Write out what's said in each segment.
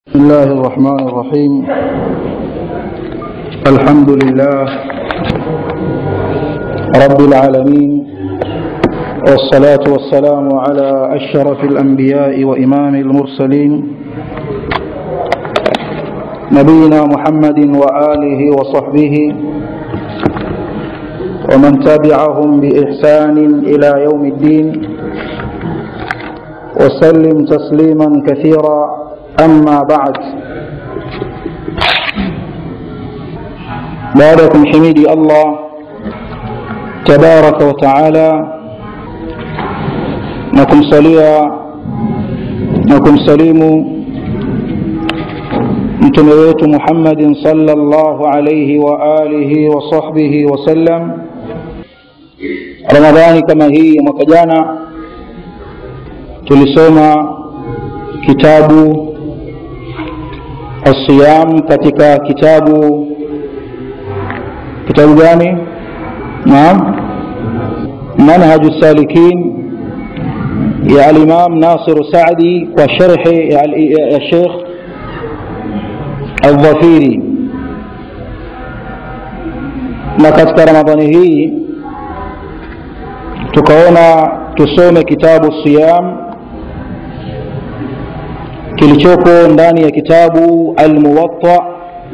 بسم الله الرحمن الرحيم الحمد لله رب العالمين والصلاة والسلام على أشرف الأنبياء وإمام المرسلين نبينا محمد وآله وصحبه ومن تبعهم بإحسان إلى يوم الدين وسلم تسليما كثيرا أما بعد باركم حميدي الله تبارك وتعالى نكم صليا نكم سليم mtume wetu muhammadin salllahu alaihi waalihi wasahbihi wasallam ramadhani kama hii ya mwaka jana tulisoma kitabu الصيام katika kitabu kitabu gani naam manhaju salikin ya alimam nasir sadi kwa sharhi ya sheikh aldhafiri na katika ramadhani hii tukaona tusome kitabu siyam kilichoko ndani ya kitabu almuwatta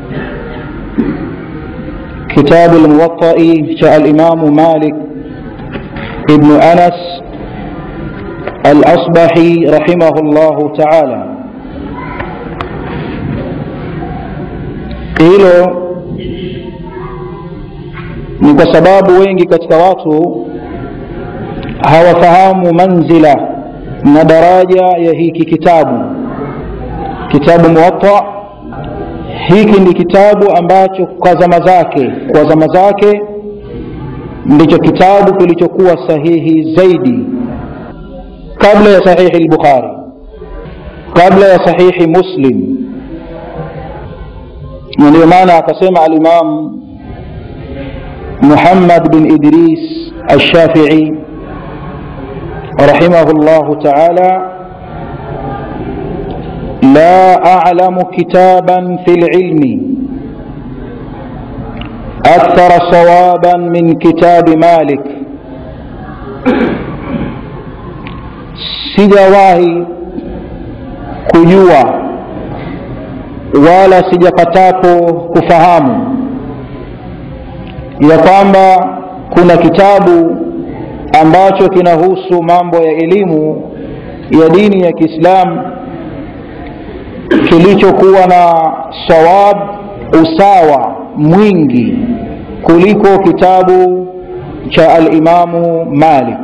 kitabu almuwattai cha alimamu malik ibnu anas alasbahi rahimahu llahu taala hilo ni kwa sababu wengi katika watu hawafahamu manzila na daraja ya hiki kitabu kitabu muwatta hiki ni kitabu ambacho kwa zama zake kwa zama zake ndicho kitabu kilichokuwa sahihi zaidi kabla ya sahihi lbukhari kabla ya sahihi muslim na ndio maana akasema alimam muhammad bin idris alshafii rahimahu llahu taala لا أعلم كتابا في العلم أكثر صوابا من كتاب مالك sijawahi kujua wala sijapatapo kufahamu ya kwamba kuna kitabu ambacho kinahusu mambo ya elimu ya dini ya kiislamu kilichokuwa na sawab usawa mwingi kuliko kitabu cha alimamu malik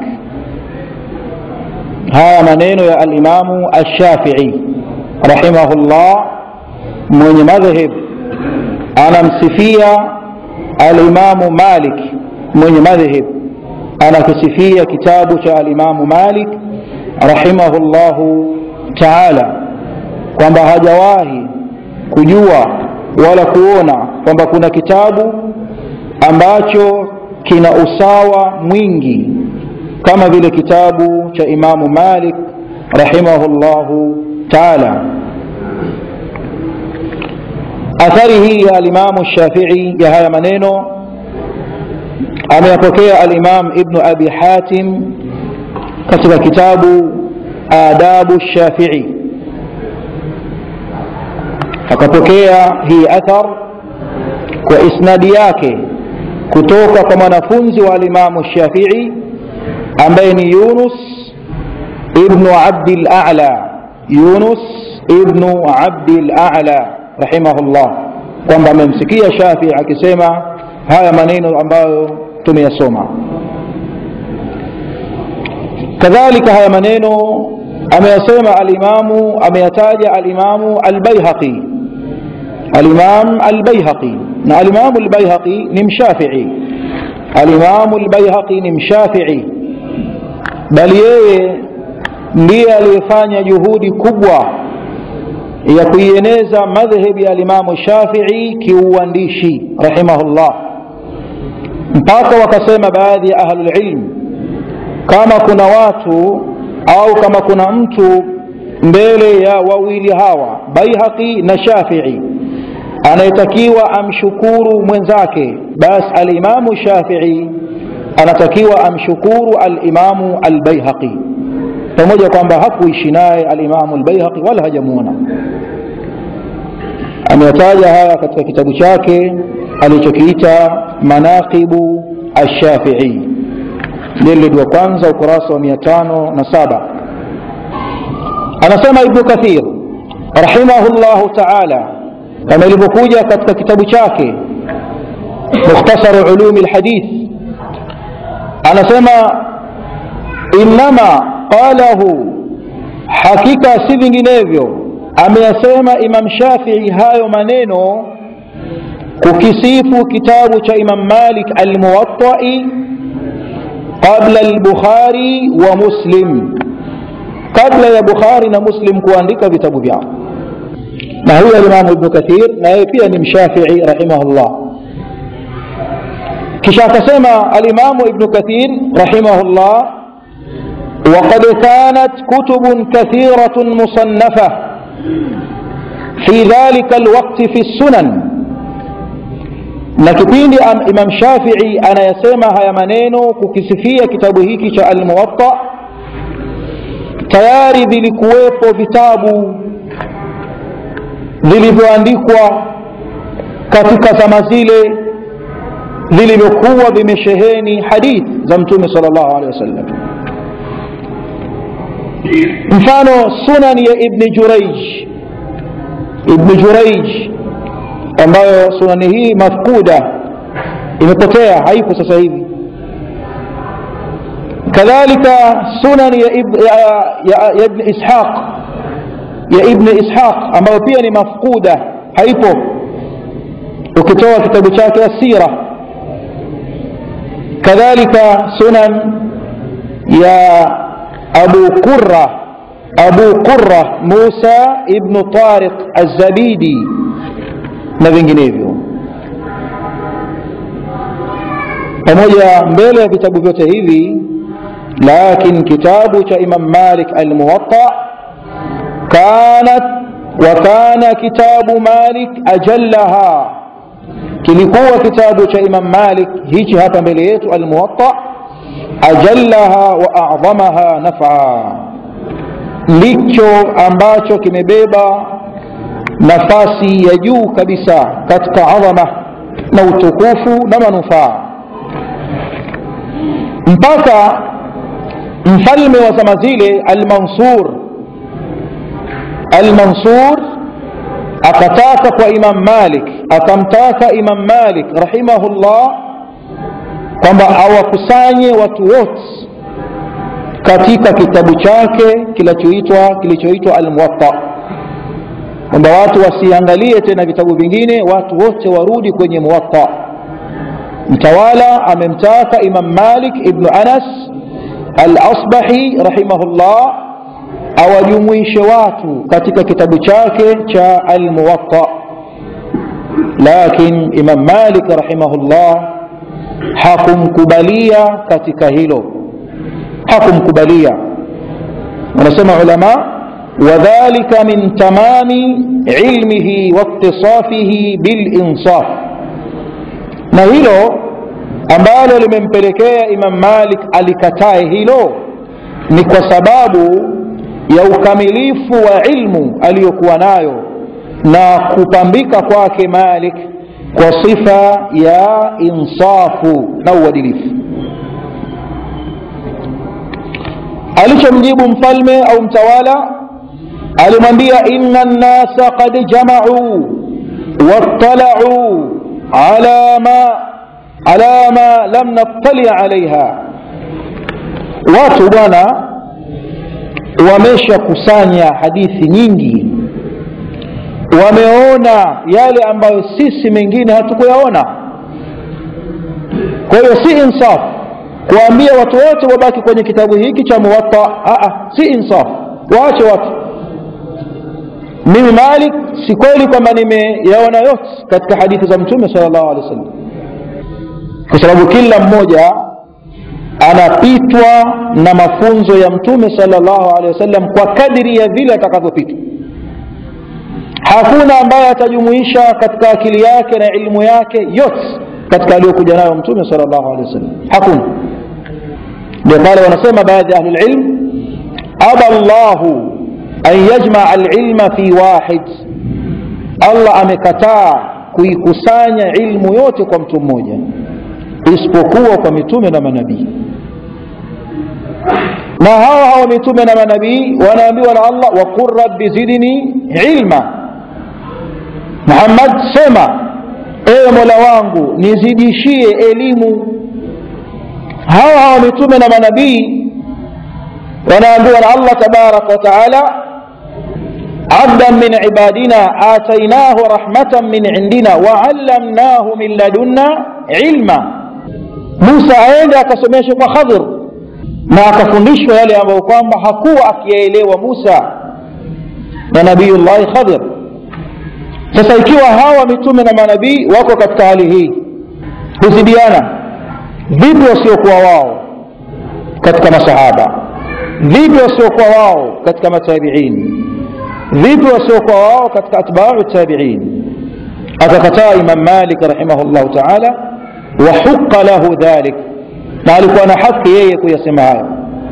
haya maneno ya alimamu alshafii rahimahullah mwenye madhhab anamsifia alimamu malik mwenye madhhab anakisifia kitabu cha alimamu malik rahimahullahu taala kwamba hajawahi kujua wala kuona kwamba kuna kitabu ambacho kina usawa mwingi kama vile kitabu cha imamu malik rahimahullahu taala athari hii ya alimamu shafii ya haya maneno ameyapokea alimam ibnu abi hatim katika kitabu adabu shafii akapokea hii athar kwa isnadi yake kutoka kwa mwanafunzi wa alimamu shafii ambaye ni yunus ibnu abdi lala yunus ibnu abdi lala rahimahullah kwamba amemsikia shafii akisema haya maneno ambayo tumeyasoma kadhalika haya maneno ameyasema alimamu ameyataja alimamu albaihaqi الإمام البيهقي الإمام البيهقي نم شافعي الإمام البيهقي نم شافعي بل yeye ndiye aliyefanya juhudi kubwa ya kuieneza madhhebi ya alimamu shafii kiuandishi rahimahullah mpaka wakasema baadhi ya ahlulilm kama kuna watu au kama kuna mtu mbele ya wawili hawa baihaqi na shafii anayetakiwa amshukuru mwenzake basi alimamu shafii anatakiwa amshukuru alimamu albaihaqi pamoja kwamba hakuishi naye alimamu albaihaqi wala hajamuona ameyataja haya katika kitabu chake alichokiita manaqibu alshafii jilid wa kwanza ukurasa wa mia tano na saba anasema ibnu kathir rahimahullahu taala kama ilivyokuja katika kitabu chake mukhtasaru ulumi lhadith anasema innama qalahu hakika si vinginevyo ameyasema imam shafii hayo maneno kukisifu kitabu cha imam malik almuwatai qabla albukhari wa muslim kabla ya bukhari na muslim kuandika vitabu vyao na huyo alimamu ibnu kathir na yeye pia ni mshafii rahimahullah kisha akasema alimamu ibnu kathir rahimahullah وقد كانت كتب كثيرة مصنفة في ذلك الوقت في السنن na kipindi imam shafii anayasema haya maneno kukisifia kitabu hiki cha almuwatta tayari vilikuwepo vitabu vilivyoandikwa katika zama zile vilivyokuwa vimesheheni hadith za mtume sal llahu alehi wasallam mfano sunan ya ibni juraij ibni juraij ambayo sunani hii mafkuda imepotea haipo sasa hivi kadhalika sunan ya, ib, ya, ya, ya ibni ishaq ya ibni ishaq ambayo pia ni mafkuda haipo ukitoa kitabu chake asira kadhalika sunan ya abu qura abu qura musa ibnu tariq alzabidi na vinginevyo pamoja mbele ya vitabu vyote hivi lakin kitabu cha imam malik almuwatta kanat wa kana kitabu malik ajallaha kilikuwa kitabu cha imam malik hichi hapa mbele yetu almuwatta ajallaha wa adhamaha nafaa ndicho ambacho kimebeba nafasi ya juu kabisa katika adhama na utukufu na manufaa mpaka mfalme wa zama zile almansur almansur akataka kwa imam malik akamtaka imam malik rahimahullah kwamba awakusanye watu wote katika kitabu chake kilichoitwa kilichoitwa almuwatta kwamba watu wasiangalie tena vitabu vingine watu wote warudi kwenye muwatta mtawala amemtaka imam malik ibnu anas al-asbahi rahimahullah awajumuishe watu katika kitabu chake cha almuwatta lakin imam malik rahimahullah hakumkubalia katika hilo hakumkubalia wanasema ulama wadhalika min tamami ilmihi waiktisafihi bilinsaf na hilo ambalo limempelekea imam malik alikatae hilo ni kwa sababu ya ukamilifu wa ilmu aliyokuwa nayo na kupambika kwake malik kwa sifa ya insafu na uadilifu alichomjibu mfalme au mtawala alimwambia inna nnasa qad jamacuu waطalacuu ala ma ala ma lam nattali alaiha watu bwana wameshakusanya hadithi nyingi wameona yale ambayo sisi mengine hatukuyaona kwa hiyo si insaf kuambia watu wote wabaki kwenye kitabu hiki cha muwatta si insaf waache watu mimi malik si kweli kwamba nimeyaona yote katika hadithi za mtume sal llahu alehi wasallam kwa sababu kila mmoja anapitwa na mafunzo ya mtume salllahu alehi wasallam kwa kadiri ya vile atakavyopitwa hakuna ambaye atajumuisha katika akili yake na ilmu yake yote katika aliyokuja nayo mtume salllahu alehi wasallam hakuna ndio pale wanasema baadhi ya ahlulilm aba llahu an yajmaa lilma fi wahid allah amekataa kuikusanya ilmu yote kwa mtu mmoja isipokuwa kwa mitume na manabii na hawa hawa mitume na manabii wanaambiwa na allah waqul rabbi zidni ilma muhammad sema ewe mola wangu nizidishie elimu hawa hawa mitume na manabii wanaambiwa na allah tabaraka wa taala عبدا من عبادنا آتيناه رحمة من عندنا وعلمناه من لدنا علما موسى aende akasomeshwa kwa khadhir na akafundishwa yale ambayo kwamba hakuwa akiyaelewa musa na nabiyullahi khadhir sasa ikiwa hawa mitume na manabii wako katika hali hii huzidiana vipi wasiokuwa wao katika masahaba vipi wasiokuwa wao katika matabiini vipi wasiokuwa wao katika atbau tabiin akakataa imam malik rahimahullahu taala wahuqa lahu dhalik na alikuwa na haki yeye kuyasema hayo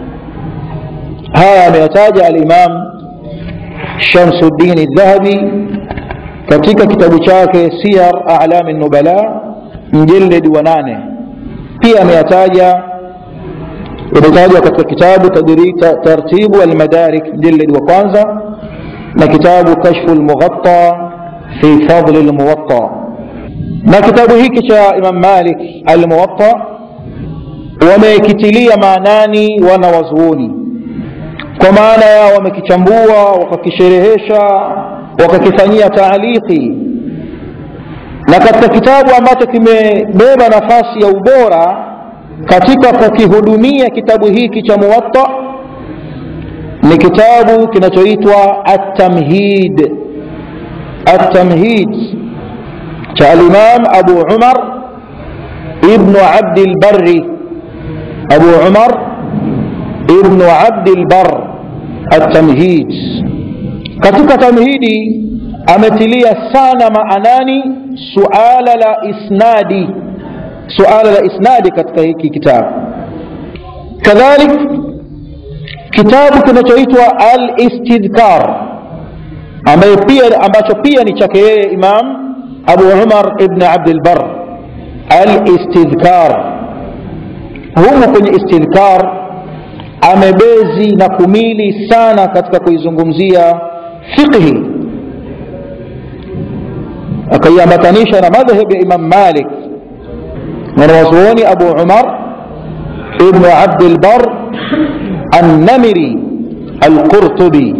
haya ameyataja alimam shamsuddin dhahabi katika kitabu chake siyar alami nubala mjeledi wa nane pia ameyataja imetajwa katika kitabu tartibu almadarik mjeledi wa kwanza na kitabu kashfu lmughatta fi fadli lmuwatta na kitabu hiki cha imam malik almuwatta wamekitilia maanani wana wazuoni kwa maana ya wamekichambua wakakisherehesha wakakifanyia taaliki na katika kitabu ambacho kimebeba nafasi ya ubora katika kukihudumia kitabu hiki cha muwatta ni kitabu kinachoitwa at-tamhid at-tamhid cha al-imam abu umar ibnu abdi lbari abu umar ibnu abdi lbar at-tamhid katika tamhidi ametilia sana maanani suala la isnadi suala la isnadi katika hiki kitabu kadhalik kitabu kinachoitwa al-istidhkar ambaye pia ambacho pia ni chake yeye imam abu umar ibn abdilbar al-istidhkar humu kwenye istidhkar amebezi na kumili sana katika kuizungumzia fiqhi akaiambatanisha na madhhab ya imam malik mwanawazuoni abu umar ibnu abdilbar النمري القرطبي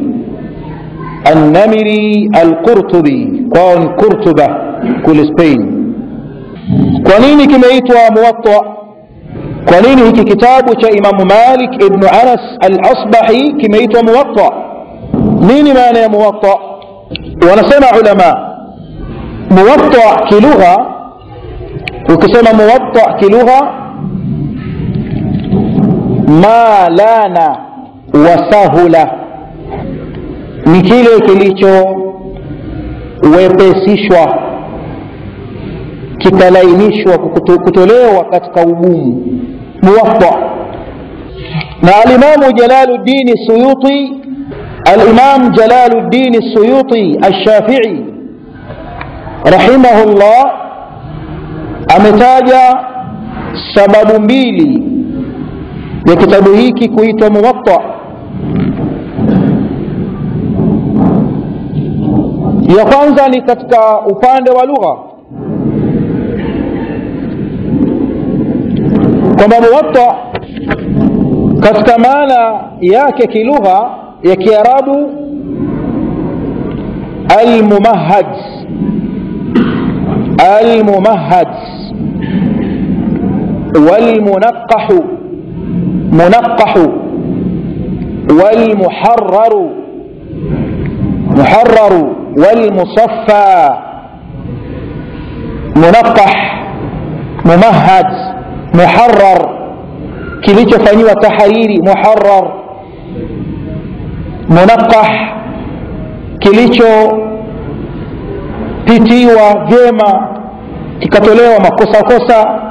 النمري القرطبي كون قرطبة كل سبين kwa nini kimeitwa muwatta kwa nini hiki kitabu cha imamu malik ibnu anas al asbahi kimeitwa muwatta nini maana ya muwatta wanasema ulama muwatta kilugha ukisema muwatta kilugha ma lana wasahula ni kile kilichowepesishwa kikalainishwa kutolewa katika ugumu muwatta na alimamu jalaluddini suyuti الإمام جلال الدين السيوطي الشافعي رحمه الله ametaja sababu mbili ya kitabu hiki kuitwa muwatta ya kwanza ni katika upande wa lugha kwamba muwatta katika maana yake kilugha ya kiarabu almumahad almumahad walmunaqahu منقح والمحرر محرر والمصفى منقح ممهد محرر kilichofanyiwa tahariri muharar munaqah kilichopitiwa vyema kikatolewa makosa kosa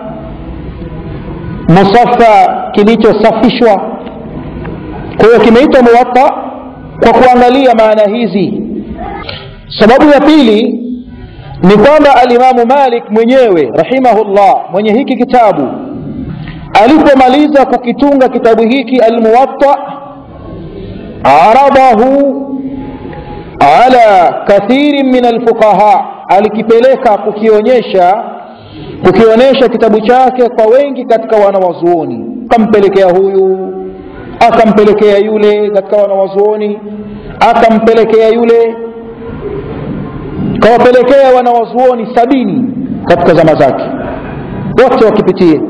musafa kilichosafishwa kwa hiyo kimeitwa muwatta kwa kuangalia maana hizi sababu ya pili ni kwamba alimamu malik mwenyewe rahimahullah mwenye hiki kitabu alipomaliza kukitunga kitabu hiki almuwatta aradahu ala kathirin min alfuqaha alikipeleka kukionyesha kukionyesha kitabu chake kwa wengi katika wanawazuoni akampelekea huyu akampelekea yule katika wanawazuoni akampelekea yule kawapelekea wanawazuoni sabini katika zama zake wote wakipitie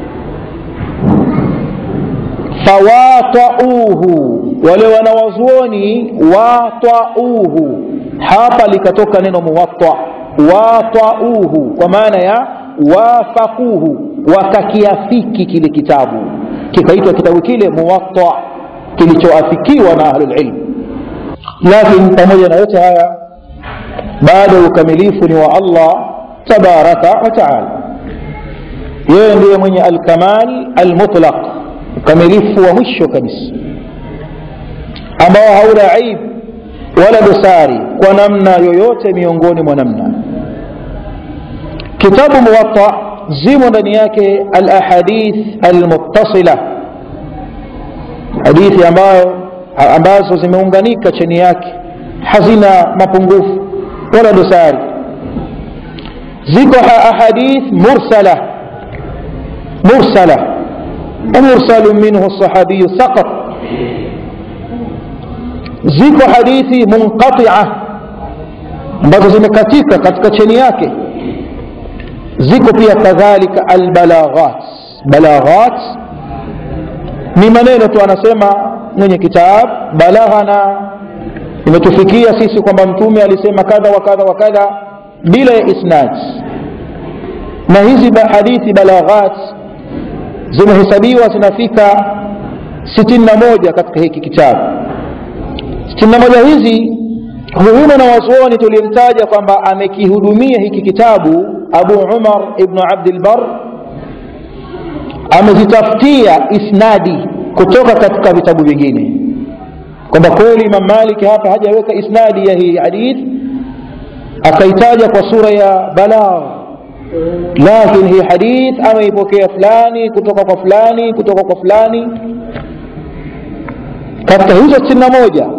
fawatauhu wale wanawazuoni watauhu hapa likatoka neno muwatta watauhu kwa maana ya wafakuhu wakakiafiki kile kitabu kikaitwa kitabu kile muwatta kilichoafikiwa na ahlulilm lakini pamoja na yote haya bado ukamilifu ni wa allah tabaraka wa taala yeye ndiye mwenye alkamal almutlaq ukamilifu wa mwisho kabisa ambao hauna aib wala dosari kwa namna yoyote miongoni mwa namna kitabu muwatta zimo ndani yake alahadith almuttasila hadithi ambayo ambazo zimeunganika chini yake hazina mapungufu wala dosari ziko ahadith mursala mursala ومرسل منه الصحابي سقط ziko hadithi munqatia ambazo zimekatika katika cheni yake ziko pia kadhalika albalaghat balaghat ni maneno tu anasema mwenye kitab balaghana imetufikia sisi kwamba mtume alisema kadha wa kadha wa kadha bila ya isnad na hizi hadithi balaghat zimehesabiwa zinafika sitini na moja katika hiki kitabu sitini na moja hizi huyu na wazuoni tulimtaja kwamba amekihudumia hiki kitabu abu umar ibnu abdilbar amezitafutia isnadi kutoka katika vitabu vingine kwamba kweli imam maliki hapa hajaweka isnadi ya hii hadith akaitaja kwa sura ya balagh lakini hii hadith ameipokea fulani kutoka kwa fulani kutoka kwa fulani katika hizo sitini na moja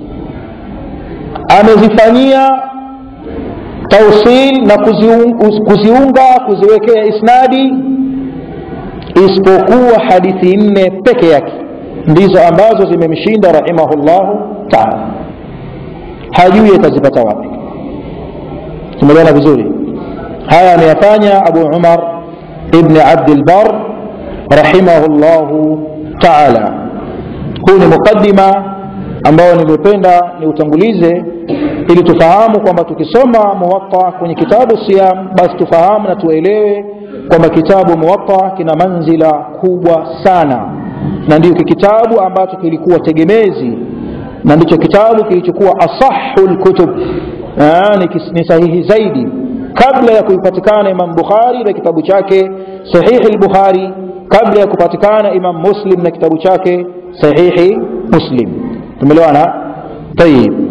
amezifanyia tausil na kuziunga, kuziunga kuziwekea isnadi isipokuwa hadithi nne peke yake ndizo ambazo zimemshinda rahimahullahu taala hajui atazipata wapi tumeelewana vizuri haya ameyafanya abu umar ibni abdilbar rahimahullahu taala huu ni muqadima ambao nimependa niutangulize ili tufahamu kwamba tukisoma muwatta kwenye kitabu siyam basi tufahamu na tuelewe kwamba kitabu muwatta kina manzila kubwa sana na ndiyo kitabu ambacho kilikuwa tegemezi na ndicho kitabu kilichokuwa asahu lkutub ni sahihi zaidi kabla ya kuipatikana imam bukhari na kitabu chake sahihi lbukhari kabla ya kupatikana imam muslim na kitabu chake sahihi muslim tumeelewana tayib